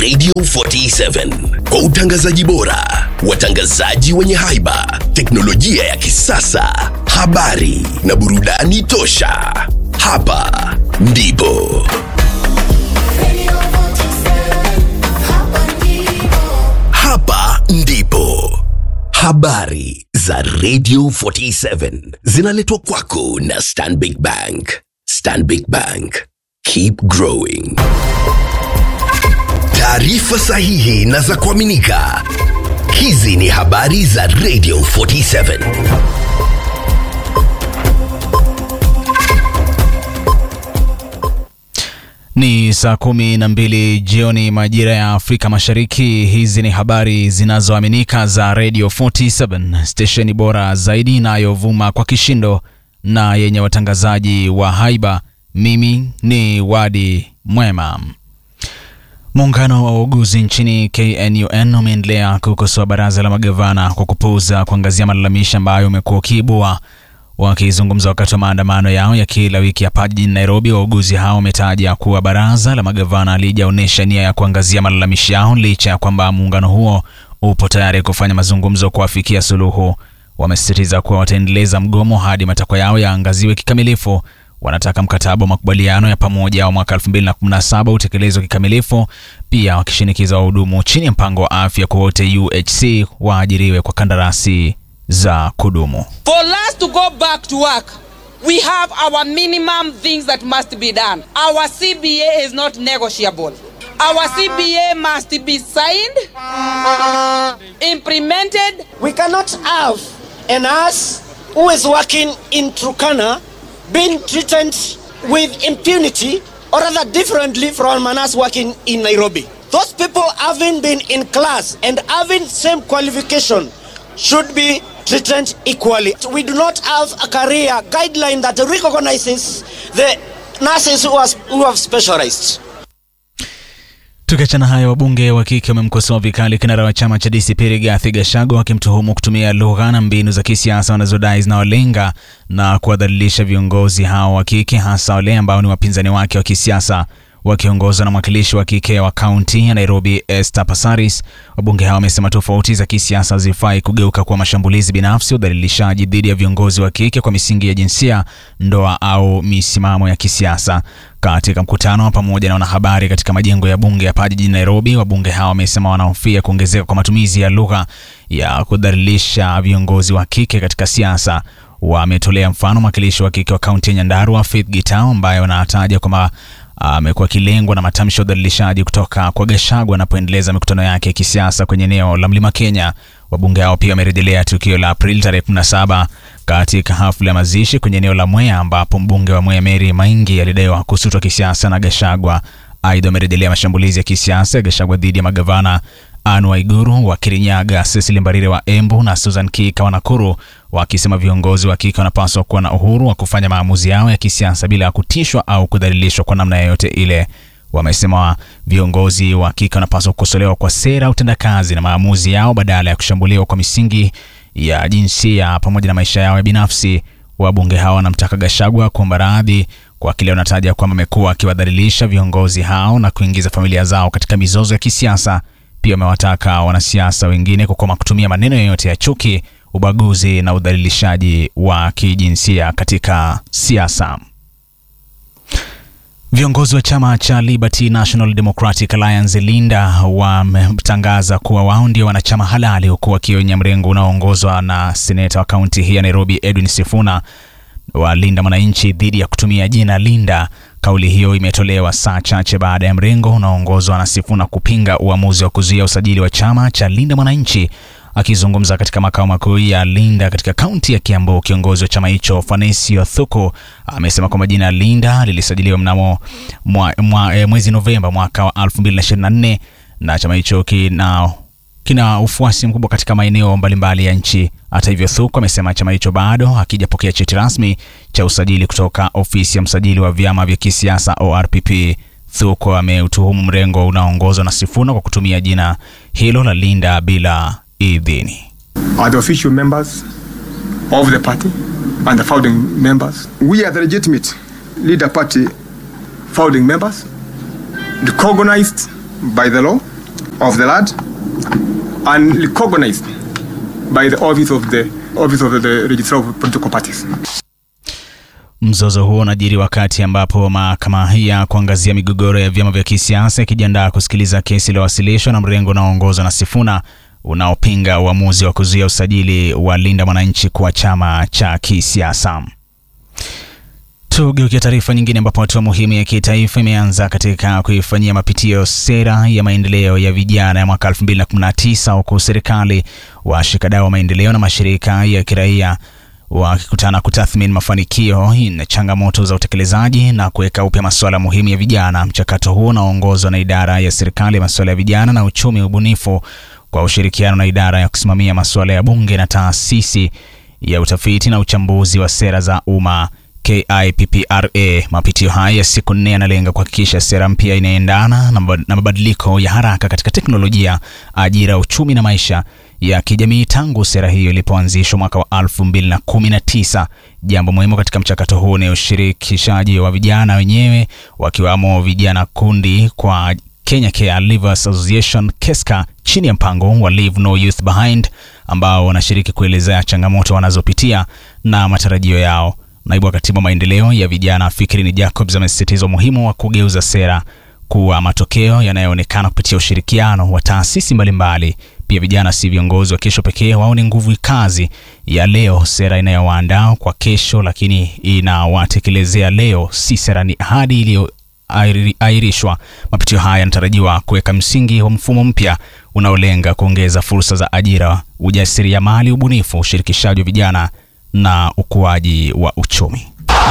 Radio 47 kwa utangazaji bora, watangazaji wenye haiba, teknolojia ya kisasa, habari na burudani tosha. Hapa ndipo hapa ndipo habari za Radio 47 zinaletwa kwako na Stanbic Bank. Stanbic Bank, keep growing. Taarifa sahihi na za kuaminika. Hizi ni habari za Radio 47. Ni saa kumi na mbili jioni majira ya Afrika Mashariki. Hizi ni habari zinazoaminika za Radio 47, stesheni bora zaidi inayovuma kwa kishindo na yenye watangazaji wa haiba. Mimi ni Wadi Mwema. Muungano wa wauguzi nchini KNUN umeendelea kukosoa baraza la magavana kwa kupuuza kuangazia malalamishi ambayo umekuwa ukiibua. Wakizungumza wakati wa maandamano yao ya kila wiki hapa jijini Nairobi, wauguzi hao wametaja kuwa baraza la magavana halijaonyesha nia ya kuangazia malalamishi yao licha ya kwamba muungano huo upo tayari kufanya mazungumzo kuafikia suluhu. Wamesisitiza kuwa wataendeleza mgomo hadi matakwa yao yaangaziwe kikamilifu. Wanataka mkataba wa makubaliano ya pamoja wa mwaka 2017 utekelezwe kikamilifu, pia wakishinikiza wahudumu chini ya mpango wa afya kwa wote UHC waajiriwe kwa kandarasi za kudumu. For us to go back to work, we have our minimum things that must be done. Our CBA is not negotiable. Our CBA must be signed, implemented, We cannot have a nurse who is working in Turkana being treated with impunity or rather differently from a nurse working in Nairobi. Those people having been in class and having same qualification should be treated equally. We do not have a career guideline that recognizes the nurses who, are, who have specialized. Tukiachana hayo, wabunge wa kike wamemkosoa vikali kinara wa chama cha DCP Rigathi Gachagua wakimtuhumu kutumia lugha na mbinu za kisiasa wanazodai zinawalenga na kuwadhalilisha viongozi hao wa kike, hasa wale ambao ni wapinzani wake wa kisiasa. Wakiongozwa na mwakilishi wa kike wa kaunti ya Nairobi Esther Passaris, wabunge hao wamesema tofauti za kisiasa hazifai kugeuka kuwa mashambulizi binafsi, udhalilishaji dhidi ya viongozi wa kike kwa misingi ya jinsia, ndoa au misimamo ya kisiasa. Katika mkutano wa pamoja na wanahabari katika majengo ya bunge hapa jijini Nairobi, wabunge hao wamesema wanahofia kuongezeka kwa matumizi ya lugha ya kudhalilisha viongozi wa kike katika siasa. Wametolea mfano mwakilishi wa kike wa kaunti ya Nyandarua Faith Gitau ambaye wanataja kwamba amekuwa akilengwa na matamshi ya udhalilishaji kutoka kwa Gachagua anapoendeleza mikutano yake ya kisiasa kwenye eneo la Mlima Kenya. Wabunge hao pia wamerejelea tukio la Aprili tarehe 17 katika hafla ya mazishi kwenye eneo la Mwea ambapo mbunge wa Mwea Mary Maingi alidaiwa kusutwa kisiasa na Gachagua. Aidha, wamerejelea mashambulizi ya kisiasa ya Gachagua dhidi ya magavana Anne Waiguru wa Kirinyaga, Cecily Mbarire wa Embu na Susan Kika wa Nakuru, wakisema viongozi wa kike wanapaswa kuwa na uhuru wa kufanya maamuzi yao ya kisiasa bila ya kutishwa au kudhalilishwa kwa namna yoyote ile. Wamesema viongozi wa kike wanapaswa kukosolewa kwa sera, utendakazi na maamuzi yao badala ya kushambuliwa kwa misingi ya jinsia pamoja na maisha yao ya binafsi. Wabunge hao wanamtaka Gachagua kuomba radhi kwa kile wanataja kwamba amekuwa akiwadhalilisha viongozi hao na kuingiza familia zao katika mizozo ya kisiasa. Pia wamewataka wanasiasa wengine kukoma kutumia maneno yoyote ya chuki, ubaguzi na udhalilishaji wa kijinsia katika siasa. Viongozi wa chama cha Liberty National Democratic Alliance Linda wametangaza kuwa wao ndio wanachama halali, huku wakionya mrengo unaoongozwa na seneta wa kaunti hii ya Nairobi Edwin Sifuna wa Linda Mwananchi dhidi ya kutumia jina Linda. Kauli hiyo imetolewa saa chache baada ya mrengo unaoongozwa na Sifuna kupinga uamuzi wa kuzuia usajili wa chama cha Linda Mwananchi. Akizungumza katika makao makuu ya Linda katika kaunti ya Kiambu, kiongozi wa chama hicho Fanesio Thuku amesema kwamba jina Linda lilisajiliwa mnamo mwa, mwa, e, mwezi Novemba mwaka wa 2024 na chama hicho kina kina ufuasi mkubwa katika maeneo mbalimbali ya nchi. Hata hivyo, Thuku amesema chama hicho bado hakijapokea cheti rasmi cha usajili kutoka ofisi ya msajili wa vyama vya kisiasa ORPP. Thuku ameutuhumu mrengo unaoongozwa na Sifuna kwa kutumia jina hilo la Linda bila idhini. are the official members of the party and the founding members. We are the legitimate leader party founding members, recognized by the law of the land and recognized by the office of the office of the registrar of political parties. Mzozo huo unajiri wakati ambapo mahakama ya kuangazia migogoro ya vyama vya kisiasa ikijiandaa kusikiliza kesi iliyowasilishwa na mrengo unaoongozwa na Sifuna unaopinga uamuzi wa kuzuia usajili wa Linda Mwananchi kuwa chama cha kisiasa. Tugeukia taarifa nyingine ambapo hatua muhimu ya kitaifa imeanza katika kuifanyia mapitio sera ya maendeleo ya vijana ya mwaka 2019 huku serikali, washikadau wa maendeleo na mashirika ya kiraia wakikutana kutathmini mafanikio na changamoto za utekelezaji na kuweka upya masuala muhimu ya vijana. Mchakato huo unaoongozwa na idara ya serikali ya masuala ya vijana na uchumi ubunifu kwa ushirikiano na idara ya kusimamia masuala ya bunge na taasisi ya utafiti na uchambuzi wa sera za umma KIPPRA. Mapitio haya ya siku nne yanalenga kuhakikisha sera mpya inaendana na mabadiliko ya haraka katika teknolojia, ajira, uchumi na maisha ya kijamii tangu sera hiyo ilipoanzishwa mwaka wa 2019. Jambo muhimu katika mchakato huu ni ushirikishaji wa vijana wenyewe, wakiwamo vijana kundi kwa Kenya Care Leavers Association KESCA chini ya mpango wa Leave No Youth Behind ambao wanashiriki kuelezea changamoto wanazopitia na matarajio yao. Naibu wa katibu wa maendeleo ya vijana Fikrini Jacobs amesisitiza umuhimu wa kugeuza sera kuwa matokeo yanayoonekana kupitia ushirikiano wa taasisi mbalimbali. Pia vijana si viongozi wa kesho pekee, wao ni nguvu kazi ya leo. Sera inayowaandaa kwa kesho, lakini inawatekelezea leo, si sera, ni ahadi iliyoahirishwa. Mapitio haya yanatarajiwa kuweka msingi wa mfumo mpya unaolenga kuongeza fursa za ajira, ujasiriamali, ubunifu, ushirikishaji wa vijana na ukuaji wa uchumi.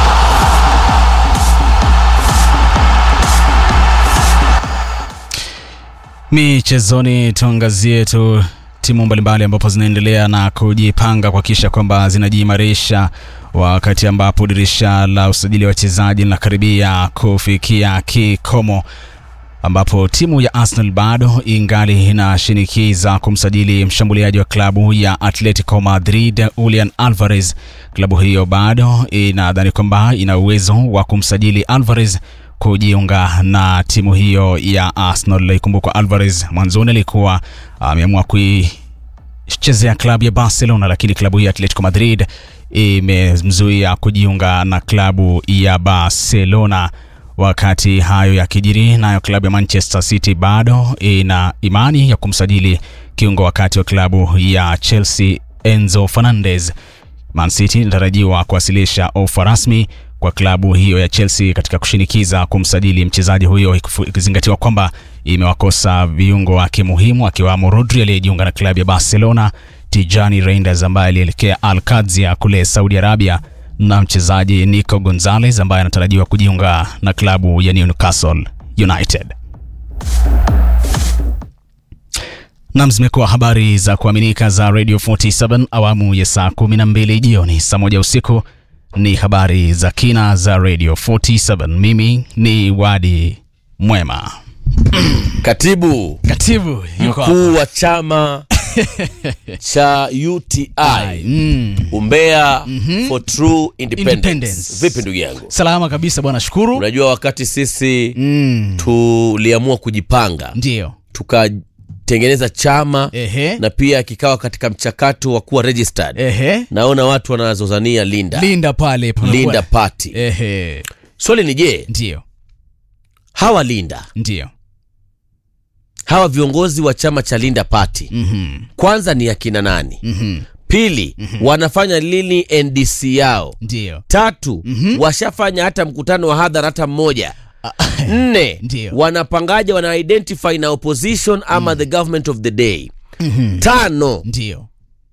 Michezoni tuangazie tu timu mbalimbali ambapo zinaendelea na kujipanga kuhakikisha kwamba zinajiimarisha wakati ambapo dirisha la usajili wa wachezaji linakaribia kufikia kikomo ambapo timu ya Arsenal bado ingali inashinikiza kumsajili mshambuliaji wa klabu ya Atletico Madrid Julian Alvarez. Klabu hiyo bado inadhani kwamba ina uwezo wa kumsajili Alvarez kujiunga na timu hiyo ya Arsenal. Ikumbukwa Alvarez mwanzoni alikuwa ameamua kuichezea klabu ya Barcelona, lakini klabu hiyo ya Atletico Madrid imemzuia kujiunga na klabu ya Barcelona. Wakati hayo yakijiri, nayo klabu ya Manchester City bado ina imani ya kumsajili kiungo wakati wa klabu ya Chelsea Enzo Fernandez. Man City inatarajiwa kuwasilisha ofa rasmi kwa klabu hiyo ya Chelsea katika kushinikiza kumsajili mchezaji huyo, ikizingatiwa kwamba imewakosa viungo wake muhimu akiwamo Rodri aliyejiunga na klabu ya Barcelona, Tijani Reinders ambaye alielekea Al Qadsia kule Saudi Arabia na mchezaji Nico Gonzalez ambaye anatarajiwa kujiunga na klabu ya Newcastle United. Nam, zimekuwa habari za kuaminika za Radio 47 awamu ya saa 12 jioni. Saa moja usiku ni habari za kina za Radio 47. Mimi ni Wadi Mwema. Katibu Katibu yuko mkuu wa chama cha UTI mm. Umbea for True Independence. Independence. Vipi ndugu yangu? Salama kabisa bwana, shukuru. Unajua wakati sisi Mm. tuliamua kujipanga Ndio. tukatengeneza chama Ehe. na pia kikawa katika mchakato wa kuwa registered. Ehe. Naona watu wanazozania Linda, Linda pale panakuwa- Linda Party. Ehe. Swali ni je, Ndio. hawa Linda Ndio. hawa viongozi wa chama cha Linda Party Mhm. kwanza ni akina nani? Mhm. Pili, wanafanya lini NDC yao? Ndio. Tatu, washafanya hata mkutano wa hadhara hata mmoja? Nne, Ndio. wanapangaje, wana identify na opposition ama the government of the day? Tano, Ndio.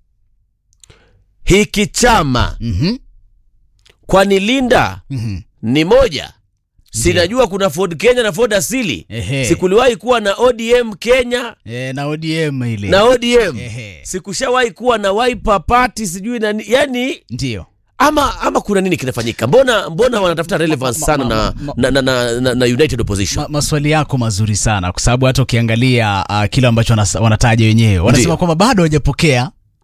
hiki chama Mhm. kwani Linda Mhm. ni moja? Sinajua kuna Ford Kenya na Ford asili. Ehe. Sikuliwahi kuwa na ODM Kenya E, na ODM ile. na ODM. Ehe. Sikushawahi kuwa na Wiper Party sijui na ni- yani Ndio. ama ama kuna nini kinafanyika? Mbona mbona wanatafuta relevance ma- sana ma- na, ma- na, na, na, na, na United Opposition? Ma, maswali yako mazuri sana kwa sababu hata ukiangalia uh, kile ambacho wanas- wanataja wenyewe wanasema Ndio. kwamba bado hawajapokea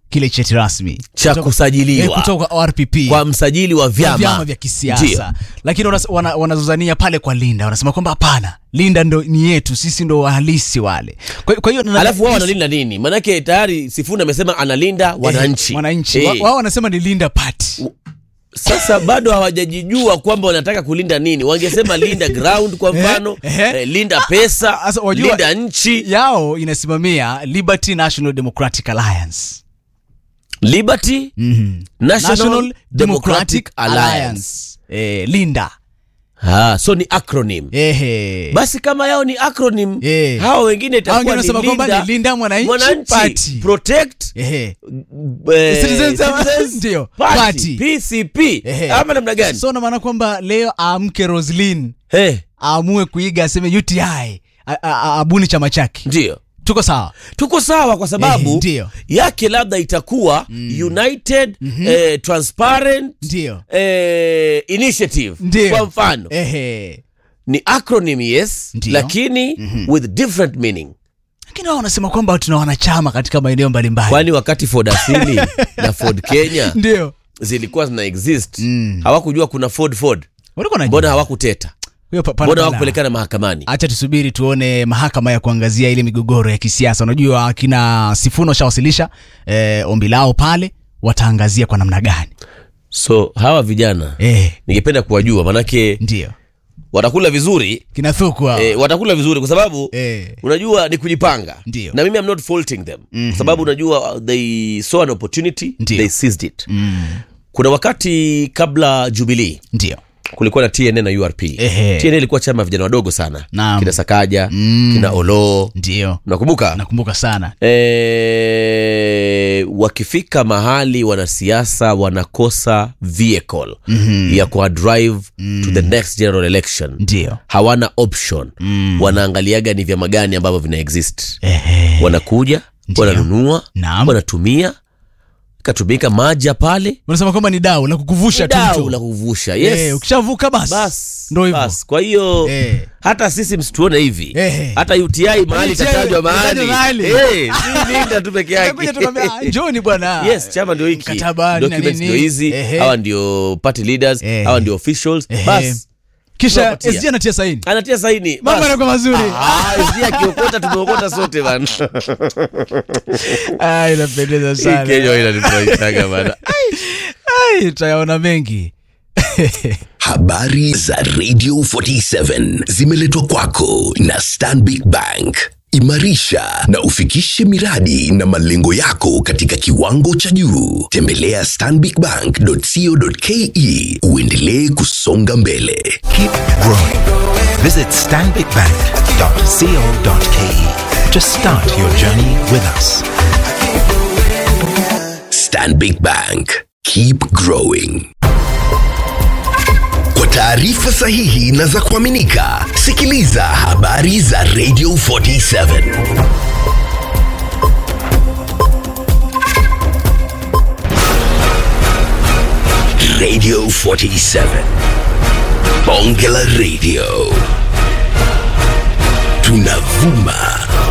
kile cheti rasmi Cha Kutoka- kusajiliwa. eh, kutoka kwa RPP kwa msajili wa vyama, vyama vya kisiasa Ndio. lakini wanas- wana- wanazozania pale kwa Linda wanasema kwamba hapana Linda ndo ni yetu sisi ndo wahalisi wale kwa, kwa hiyo na- alafu wao wanalinda nini manake tayari sifuna amesema analinda wananchi eh, wananchi Eh, Wa- wao wanasema ni Linda party sasa bado hawajajijua kwamba wanataka kulinda nini wangesema linda ground kwa mfano Eh, eh, eh. linda pesa Sasa wajua- linda nchi yao inasimamia Liberty National Democratic Alliance liberty mm-hmm. national, democratic, alliance, Eh, Linda Ah, so ni acronym Ehe. basi kama yao ni acronym Eh. hao wengine Hao itakuwa wengine ni wanasema kwamba linda, ni Linda Mwananchi Mwananchi Party. protect Ehe. eh, Citizens- Citizens ndio, Party, party. PCP Ehe. ama namna gani so na maana kwamba leo aamke Roslin Eh, aamue kuiga aseme UTI a- a- a- abuni chama chake ndio tuko sawa tuko sawa kwa Eh, sababu ndio. yake labda itakuwa united eh, transparent ndio eh, initiative ndio kwa mfano Ehe. ni acronym yes Ndio. lakini with different meaning lakini wao wanasema kwamba tuna wanachama katika maeneo mbalimbali kwani wakati ford asili na ford kenya ndio zilikuwa zina exist Mm. hawakujua kuna ford ford walikuwa na mbona hawakuteta Huyo pa- pana mbona balaa. hawakupelekana mahakamani acha tusubiri tuone mahakama ya kuangazia ile migogoro ya kisiasa unajua akina sifuna washawasilisha eh, ombi lao pale wataangazia kwa namna gani so hawa vijana eh, ningependa kuwajua manake ndio watakula vizuri kinathukwa eh, watakula vizuri kwa sababu Eh. unajua ni kujipanga Ndio. na mimi I'm not faulting them mm-hmm. kwa sababu unajua uh, they saw an opportunity Ndio. they seized it kuna wakati kabla jubilee ndio kulikuwa na tna na urp Ehe. tna ilikuwa chama ya vijana wadogo sana Naam. kina sakaja Mm. kina oloo ndio nakumbuka nakumbuka sana e, wakifika mahali wanasiasa wanakosa vehicle mm-hmm. ya kuwa drive mm. to the next general election ndio hawana option mm. wanaangaliaga ni vyama gani ambavyo vina exist Ehe. wanakuja Ndio. wananunua Naam. wanatumia katumika maja pale unasema kwamba ni dau la kukuvusha tu dau mtu. la kuvusha Eh, yes ukishavuka basi bas ndo hivyo bas. kwa hiyo Eh. hata sisi msituone hivi Eh. hata uti mahali UTI itatajwa mahali itatajwa mahali. Eh, si linda tu peke Anakuja yake tu kwambia, "Ah, njoni bwana yes chama ndio hiki Mkataba, nini na documents nini. ndio hizi Ehe. hawa ndio party leaders Eh. hawa ndio officials Ehe. bas kisha tunapatia. SG anatia saini anatia saini mambo bas. yanakuwa mazuri Ah, SG akiokota tumeokota sote bana Ah, inapendeza Hii sana Kenya inanifurahishaga bana Ai, tutayaona mengi Habari za Radio 47 zimeletwa kwako na Stanbic Bank. Imarisha na ufikishe miradi na malengo yako katika kiwango cha juu. Tembelea stanbicbank.co.ke uendelee kusonga mbele. Keep growing. Visit stanbicbank.co.ke to start your journey with us. Stanbic Bank. Keep growing. Kwa taarifa sahihi na za kuaminika, sikiliza habari za Radio 47. Radio 47. Bonge la Radio. Tunavuma